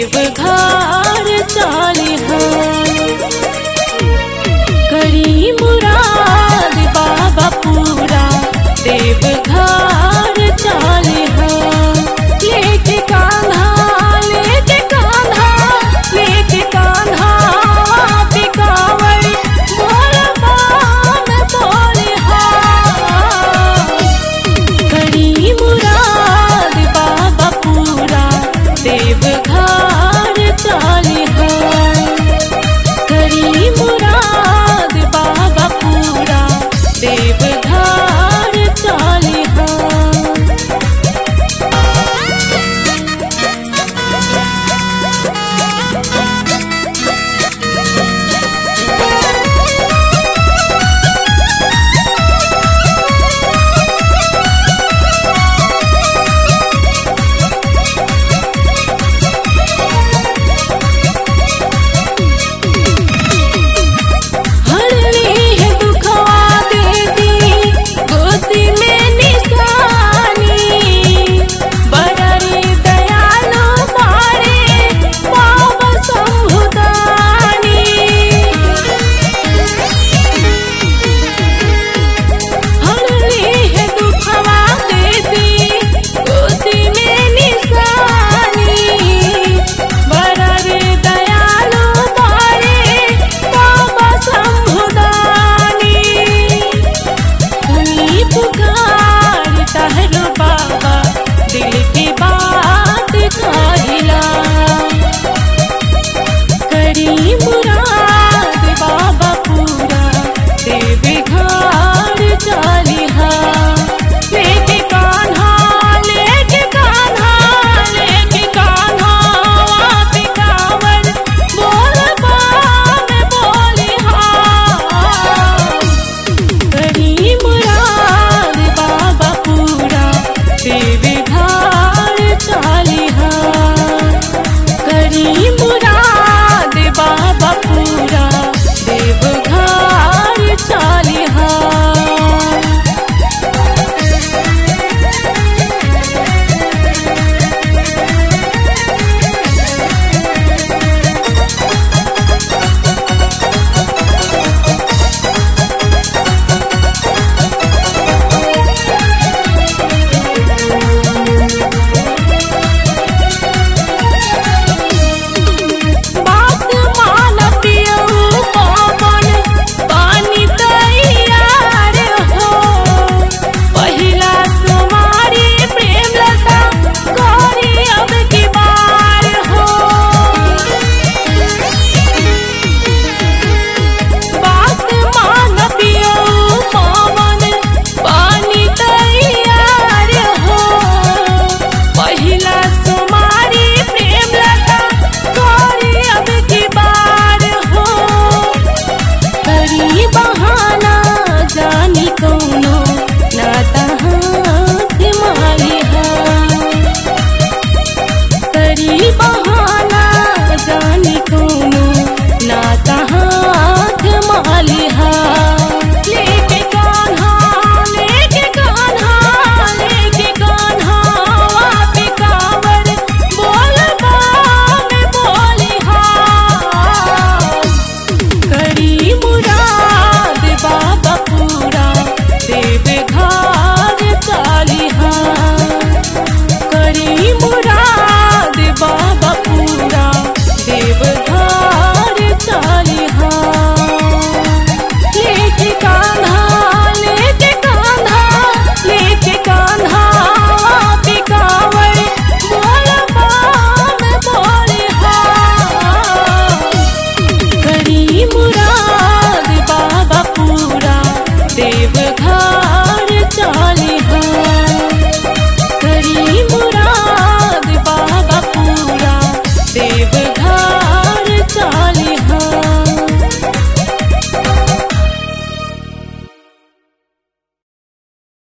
देवघर चालिहा करी मुराद बाबा पूरा देवघर चालिहा लेके कान्हा लेके कान्हा लेके कान्हा पिकावर मोरा बाम बोलिहा करी मुराद बाबा पूरा देवघर चालिहा करी मुराद बाबा पूरा देवघर चालिहा हरली है दुखवा देती गोदी में निशानी बररी दयालु मारे बाबा संभुदानी हरली है दुखवा देती गोदी में निशानी बररी दयालु मारे बाबा संभुदानी सुनी पुकार तहरो बाबा दिल की बात कहिला करी मुराद बाबा पूरा देव घर चालिहा लेके कान्हा लेके कान्हा लेके कान्हा आते कांवर बोल बाम बोलिहा करी मुराद बाबा पूरा देवघर चालिहा करी मुराद बाबा पूरा देवघर चालिहा बात मान पियऊ पवन पानी तैयार हो पहिला सुमारी प्रेम लता करी अब की बार हो बात मान पियऊ पवन पानी तैयार हो पहिला सुमारी प्रेम लता करी अब की बार हो करी बहाना जानी कौनो नाता हाथ मालिहा करी बहाना जानी कौनो नाता हाथ मालिहा लेके कान्हा लेके कान्हा लेके कान्हा वापे कांवर बोल बाम बोलिहा करी मुराद बाबा पूरा देवघर चालिहा करी मुराद बाबा पूरा देवघर चालिहा लेके कान्हा लेके कान्हा लेके कान्हा पे कांवर बोल बाम बोलिहा करी मुराद बाबा पूरा देवघर चालिहा करी मुराद बाबा पूरा देव